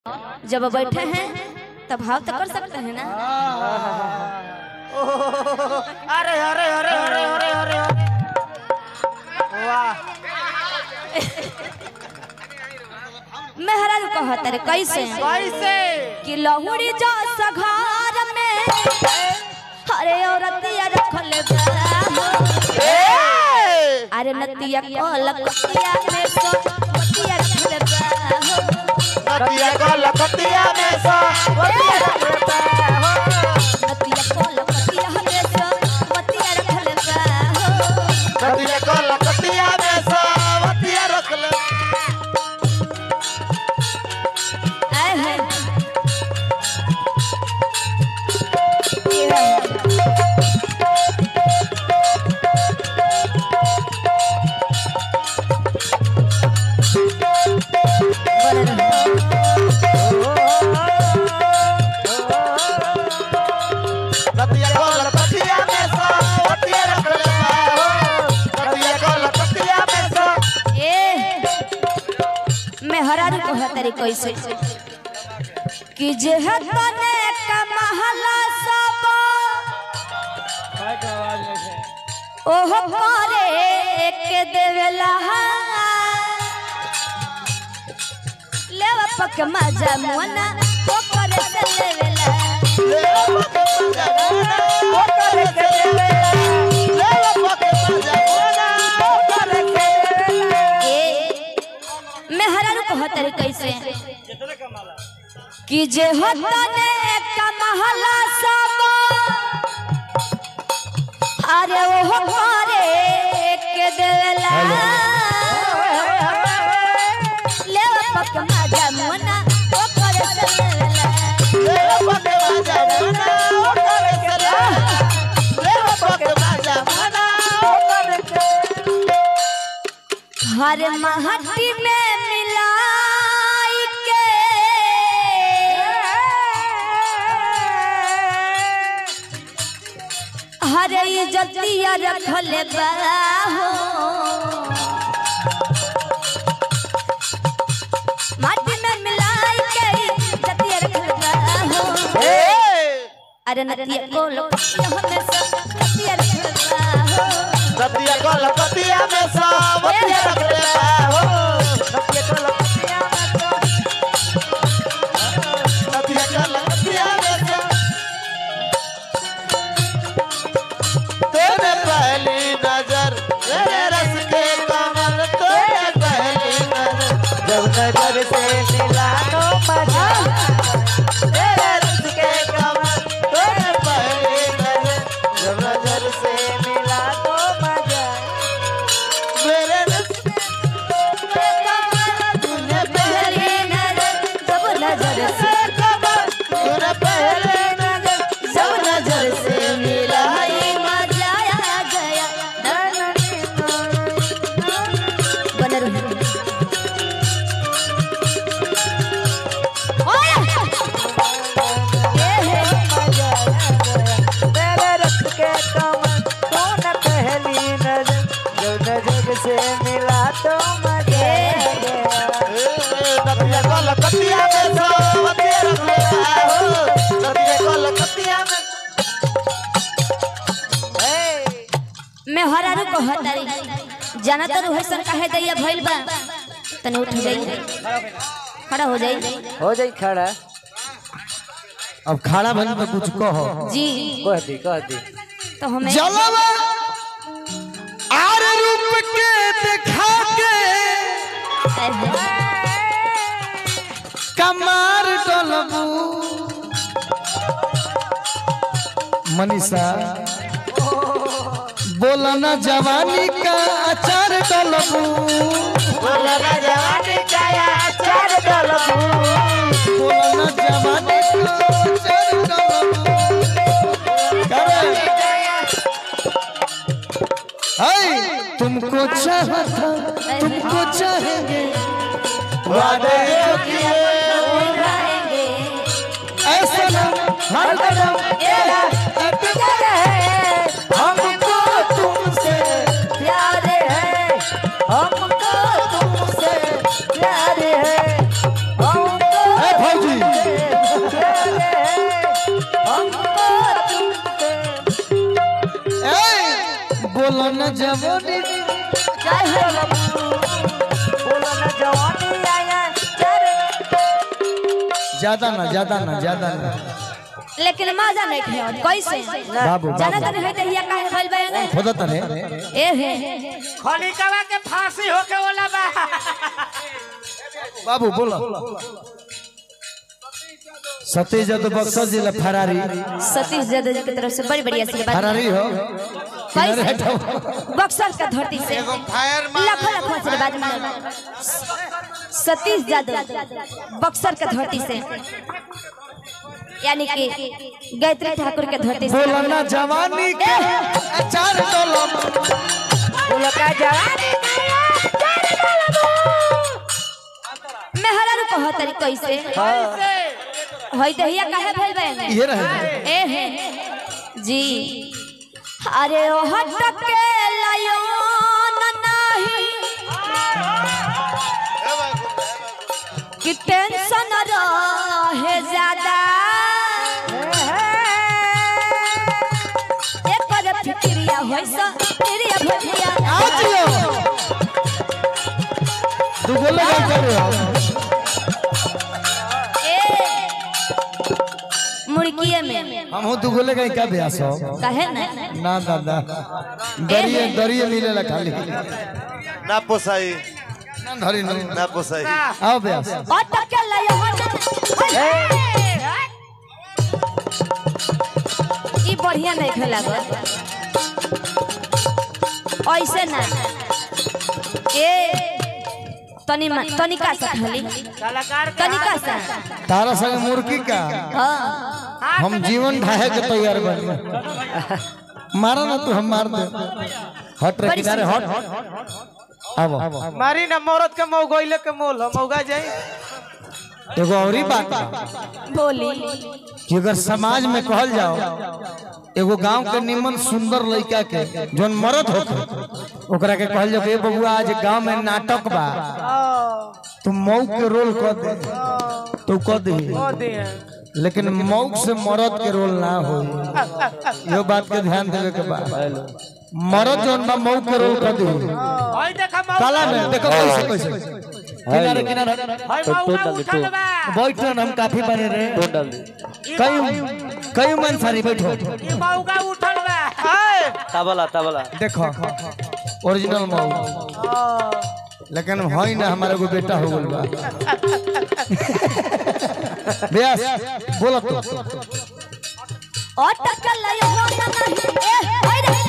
जब बैठे हैं तब भाव तो कर सकते हैं ना अरे अरे अरे अरे अरे अरे वाह मेहरारू कहत रे कैसे कैसे कि लहुरी जो सघार में अरे औरतिया रखल बा ए! अरे नतिया कलकतिया में सो नतिया रखल बा नदिया को लखतिया में सा वतिया रखता हो नतिया कलकतिया में सो नतिया रखल बा नदिया को लखतिया में सा वतिया रख ले आए हैं नदिया को लखतिया में सा वतिया रख ले हो नदिया को लखतिया में सा ए मैं हरारू को हतरी कैसे कि जे है तने कमहला सब ओहो करे के देवेला लेवा पक मजा मुना ओ करे से लेवेला ले लो पके मजा ओ करे के ले लो पके मजा ओ करे के ए मैं हरारू को हतरी कैसे कि जे हो तने कमहला सब अरे ओहो करे के देवेला लेवा पक मजा मुना ओ करे से लेवेला ले लो पके मजा ओ करे के ले लो पके मजा ओ करे के हर महटी में मिलाई के हर इज्जतिया रखल बा हो माटी में मिलाई के इज्जतिया रखल बा हो ए अरे नतिया को लोटिया हमेशा नतिया रखल बा हो नदिया को लखतिया में सा वतिया रख ले हो नदिया को लखतिया में सा नदिया को लखतिया में सा तेरे पहली नजर तेरे रस के कमल तेरे पहली नजर जब नजर से मिला तो मजा तेरे रस के कमल तेरे पहली नजर जब नजर से मिला तो मजा मेरे रस के कमल तूने पहली नजर जब नजर से कमल तूने पहले नजर जब नजर से मिलाई मजा आ गया बन रही ओए! ए हे! तेरे रस के कमल तूने पहली नजर जब नजर से मिला तो मजा आ गया नदिया को लकतिया में सोवतिया रख लिया हो नदिया को लकतिया में ए मैं हरारू को हतारी जाना तो हसन काहे दैया भइल बा तने उठ जाई खड़ा हो जाई हो जाई खड़ा अब खाना भली में कुछ कहो जी कह दी कह दी तो हमें जलवा आर रूप के दिखा के कमार डलबू मनीषा बोला ना जवानी का अचार डलबू बोला ना जवानी का या चार डलबू बोला ना जवानी का अचार डलबू करे हाय तुमको चाहा था तुमको चाहेंगे वादे जो किए निभाएंगे ऐसा ना हर कदम अटके रहे हमको तुमसे प्यार है हमको तुमसे प्यार है हमको ए, भौजी न जवानी बोलो ना जवानी आया चारे ज्यादा ना ज्यादा ना ज्यादा ना लेकिन मजा नहीं खे कैसे बाबू जाना बाबू तने है तहिया काहे भइल बा ने खोदा तने ए हे खनिकवा के फांसी होके वाला बा बाबू बोलो सतीश यादव बक्सर जिला फरारी सतीश यादव जी की तरफ से बड़ी बड़ी आशीर्वाद फरारी हो किनारे हटाओ बक्सर का धरती से लाखों लाखों आशीर्वाद मिले सतीश यादव बक्सर का धरती से यानी कि गायत्री ठाकुर के धरती से बोलो ना जवानी के चार कलम बोलो का जवानी मेहरा रू कह तरी कैसे होई दहिया काहे भइल बा ने ये रहे ए हे जी अरे ओ हटके लायो न नाही कि टेंशन रहे ज्यादा एक बार फिक्रिया होई सा फिक्रिया भटिया आज यो दुगो लगा करे ए मुड़किए में हम हो दुगो लगा का ब्यास हो कहे ना ना दादा दरिए दरिए मिलेला खाली ना पोसाई ना धरी नु ना पोसाई आओ ब्यास अटके लायो ई बढ़िया नहीं खेला ऐसे ना ए तनी तनिका सा खाली कलाकार के तनिका सा तारा संग मुर्गी का हाँ हम जीवन ढाहे के तैयार बन मारा ना तू हम मार दे हट रे बड़ी किनारे हट अब मारी ना मौरत के मौगैले के मोल हम मौगा जाई एगो औरी बात बा बोली कि अगर समाज में कहल जाओ एगो गांव के निमन सुंदर लड़का के जोन मरद होते ओकरा के कहल जाओ कि ए बबुआ आज गांव में नाटक बा तू मऊ के रोल कर दे तू कर दे दिए लेकिन मऊ से मरद के रोल ना हो यो बात के ध्यान देवे के बा मरद जोन बा मऊ के रोल कर दे ओए देखा मौगा काला में देखो कैसे कैसे किनारे किनारे भाई मौगा उठल बा बैठो ना हम काफी बने रे ई कई कई मन सारी बैठो ई मौगा उठल बा तबला तबला देखो ओरिजिनल मऊ लेकिन हई ना हमारे को बेटा हो गल बा ब्यास बोलो तो अटके लायो नहीं ए होई रे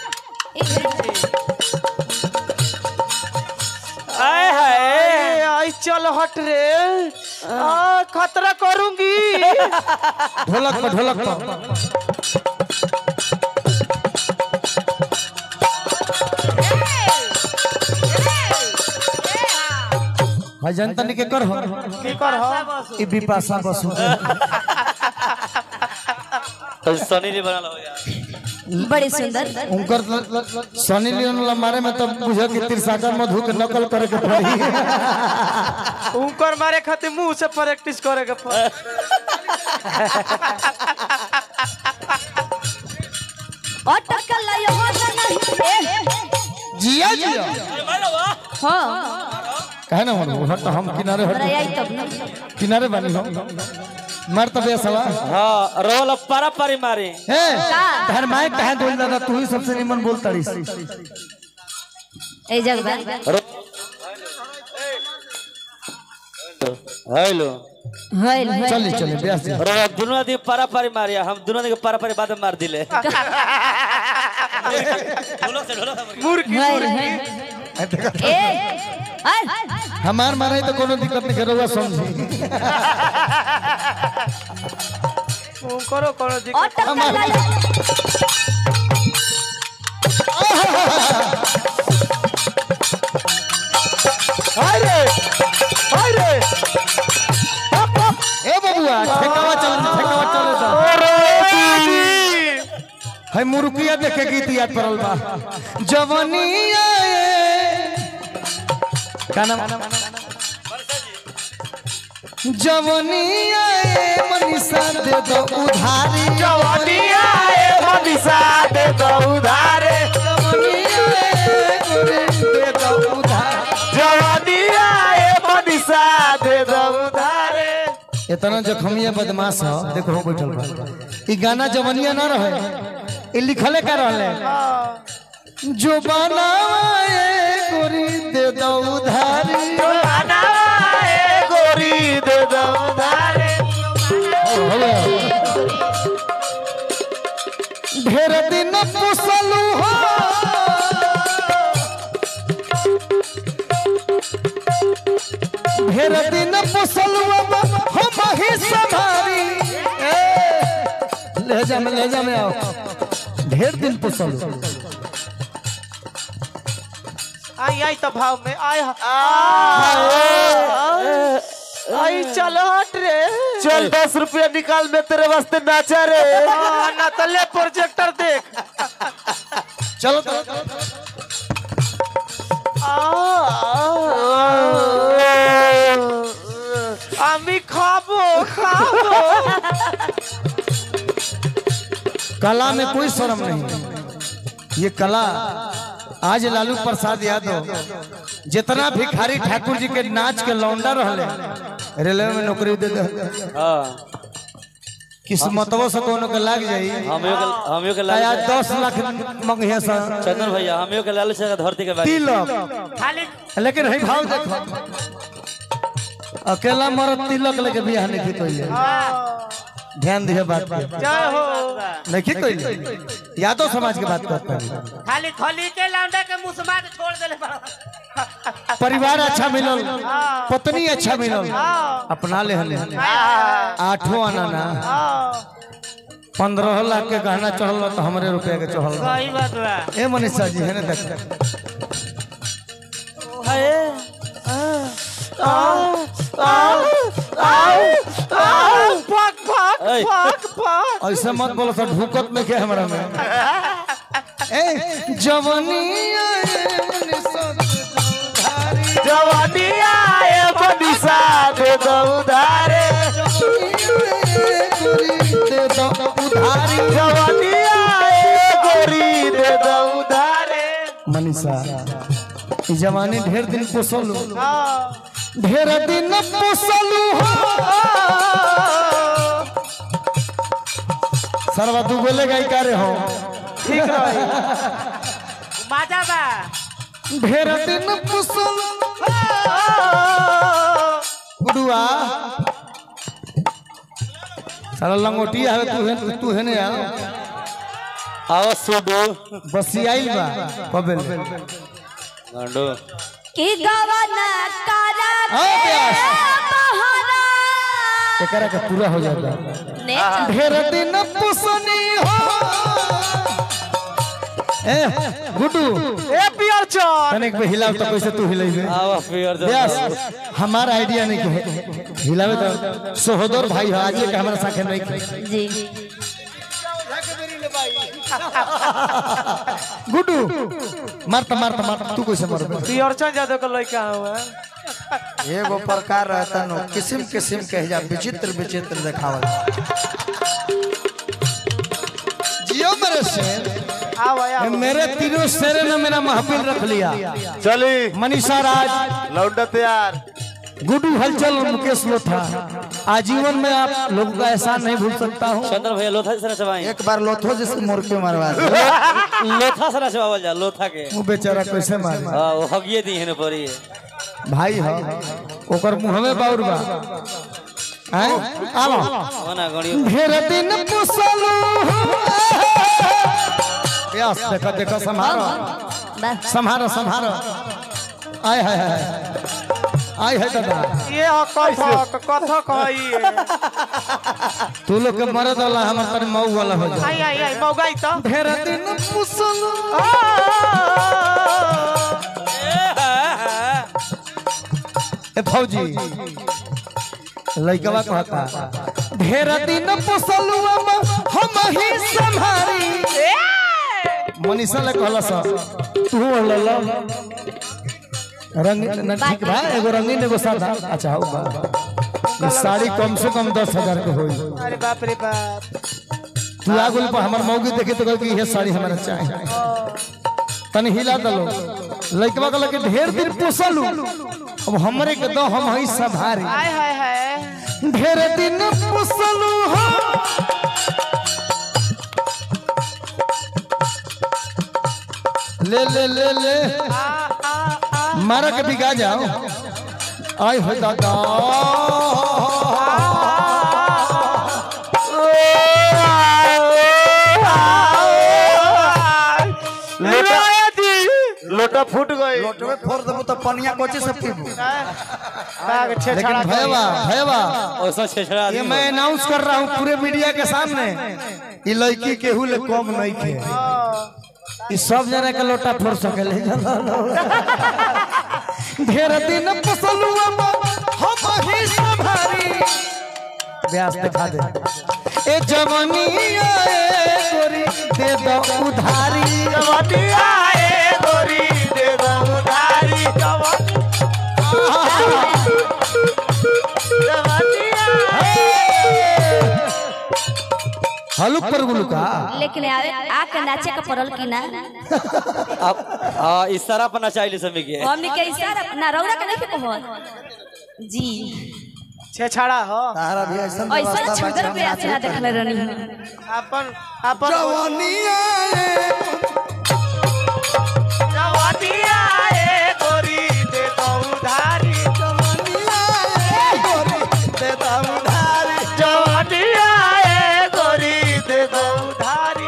आए हाय आई चल हट रे आ खतरा करूंगी ढोलक पर ढोलक पर भाई जनता ने के कर हो की कर हो ई बिपाशा बसु तो सनी ने बना लो यार बड़ी सुंदर उनकर सनी लियोन ला मारे में तब बुझा कि तिरसाकर मधु के नकल करे के पड़ी उनकर मारे खातिर मुंह से प्रैक्टिस करे के पड़ अटके लायो नहीं ए जिया जिया हां कहे ना हम हट हम किनारे हमरा हट आई तब ना किनारे बनी हम मार तब ये सवा हाँ रोल पारा पारी मारी ए धर माइक कहे बोल दादा तू ही सबसे निमन बोलता रही ए जगबा हेलो होइल होइल चली चली ब्यास जी रोल दोनों आदमी पारा पारी मारिया हम दोनों आदमी के पारा पारी बाद में मार दिले ढोलक से ढोलक से मुर्गी होइल होइल ए आय हमार मारे तो कोनो दिक्कत नहीं करोगा समझी करो करो जी अटके लायो अरे अरे ए बबुआ ठेकावा चल ठेकावा चल तो है मुर्गिया देखे गीत याद पड़ल बा जवनिया का नाम जवनिया मनीषा दे दो उधारी जवानिया ए मनीषा दे दो उधारे जवनिया इतना जखमिया बदमाश हो देखो हो बैठल बा ई गाना जवनिया ना रहे ई लिखले का रहले जो बनाए गोरी दे दो उधारी गोरी दे दो उधारे होवे। ढेर दिन पुसलू हो ढेर दिन पुसलू अब हम ही संभारी ए, ले जा में ले जा में आओ ढेर दिन पुसलू आई आई तो भाव में आय आई चल हट रे चल दस रुपया निकाल मैं तेरे वास्ते नाचा रे हाँ, ना तो ले प्रोजेक्टर देख चलो तो আমি খাবো খাবো कला में कोई शर्म नहीं ये कला आज लालू प्रसाद यादव जितना भिखारी ठाकुर जी के नाच के लौंडा रहले रेलवे में नौकरी दे दे हाँ किस्मतवो से कोनो के लाग जाई हमियो के हमियो के आया लाल दस लाख मंगिया सा चंदन भैया हमियो के लाल से धरती के बात तिलक लेकिन है भाव देखो अकेला मरद तिलक लेके बियाह नहीं की तो ध्यान दिए बात पे जय हो नहीं की तो यादव समाज की बात करता है खाली थली के लौंडा के मुसमा के छोड़ देले बड़ा परिवार अच्छा मिलल पत्नी अच्छा मिलल अपना ले हले आठों आना ना पंद्रह लाख के गहना चढ़ल तो हमरे रुपया के चढ़ल सही बात बा ए मनीषा जी है ना देख फक फक ऐ। फक फक ऐसे मत बोलो सर ढुकत में के हमरा में ए जवानी जवानी आए बनिसा दे दो उधारे उधारी जवानी आए गोरी दे दो उधारे मनीषा ई जवानी ढेर दिन पोसलू ढेर दिन पोसलू हो सरवा तू बोले गई का रे हो ठीक रही मजा बा ढेर दिन पोसलू गुडुआ साला लंगोटी आवे तू है तू है ने यार आओ सुडो बसियाइल बा कबेल गांडो कि गवना करा हाँ, प्यास। बहाना एकरा के पूरा हो जाता ने ढेर दिन पुसनी हो ए गुडू ए पियर चोर तनिक पे हिलाव तो कैसे तू हिलाइबे आओ फिर जो व्यास हमार आइडिया नहीं के हिलावे तो सहोदर भाई हो आज के हमारा साथे नहीं के जी गुडू मारता मारता मारता तू कैसे मरबे पियर चोर जादव का लड़का हुआ एगो प्रकार रहता नो किस्म किस्म के जा विचित्र विचित्र देखावल जियो मेरे शेर आओ आओ मेरे तीनों शेर ने मेरा महफिल रख लिया चली मनीषा राज लौंडा तैयार गुडू हलचल और मुकेश लोथा आजीवन में आप लोगों का एहसान नहीं भूल सकता हूँ चंदन भैया लोथा से नचवाई एक बार लोथो जिसको मोर के मारवा दे। लोथा से नचवावल जा लोथा के वो बेचारा कैसे मारे हाँ वो हगिए दी है पड़ी भाई हो ओकर मुंह में बाउर बा हैं आलो होना गणियो ढेर दिन पुसलू यस देखो देखो संभारो बस संभारो संभारो आय हाय हाय आय है दादा ये हो कथक कथक है ये तू लोग के मरद वाला हमर तनी मऊ वाला हो जा आई आई आई मौगाई तो ढेर दिन पुसलू ए फौजी लइकवा कहता ढेर दिन पुसलू हम ही संभारी मनीषा ले कहला सा तू ल रंग न ठीक बा एगो रंगीन एगो सादा अच्छा हो बा ये साड़ी कम से कम दस हजार के होई अरे बाप रे बाप तू आगुल पर हमर मौगी देखे तो कह कि ये साड़ी हमारा चाहिए तनी हिला दलो लइकवा कहला कि ढेर दिन पोसलू अब हमरे के दो हम हई संभारी हाय हाय हाय ढेर दिन पुसलू हो ले ले ले ले मारा के बिगा जाओ आई हो दादा लोटा फूट गई लोटवे फोड़ देबो तो पनिया कोची से पीबू लेकिन भैया भैया ऐसा छेछड़ा ये मैं अनाउंस कर रहा हूँ पूरे मीडिया के सामने ये लड़की केहू ले कम नहीं खे ये सब जना के लोटा फोड़ सकेले ढेर दिन पसलू हम ही संभारी ब्यास दिखा दे ए जवानी आए गोरी दे दो उधारी हलुक पर गुलुका लेकिन आवे आके नाचे का पड़ल की ना अब आ, इशारा पर नचाइली समी के हमनी के इशारा ना रौरा के नहीं कहल जी छेछाड़ा हो तारा भी ऐसा ऐसा छुदर पे ऐसे ना देखले रहनी अपन अपन जवानी आए जवानिया ए गोरी दे दो उधारी जवानी आए गोरी दे दो उधारी जवानिया ए गोरी दे दो उधारी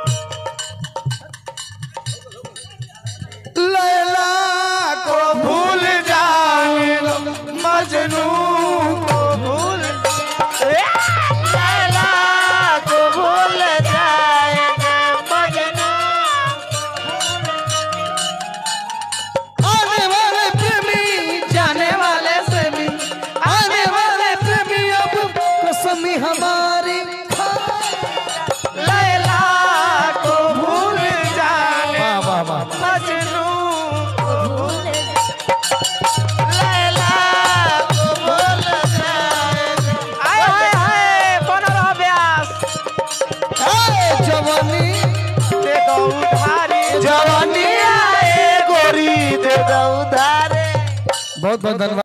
लैला को भूल जाए मजनू को भूल लैला को भूल जाएगा मजनू आने वाले प्रेमी जाने वाले से भी आने वाले प्रेमी अब कसमी हमारी लैला को भूल जाए वाह वाह वाह मजनू को भूल लैला को भूल जाएगा आय हाय हाय बन रहा ब्यास ए, जवानी दे दो उधारी जवानी आए गोरी दे दो उधारी बहुत बहुत धन्यवाद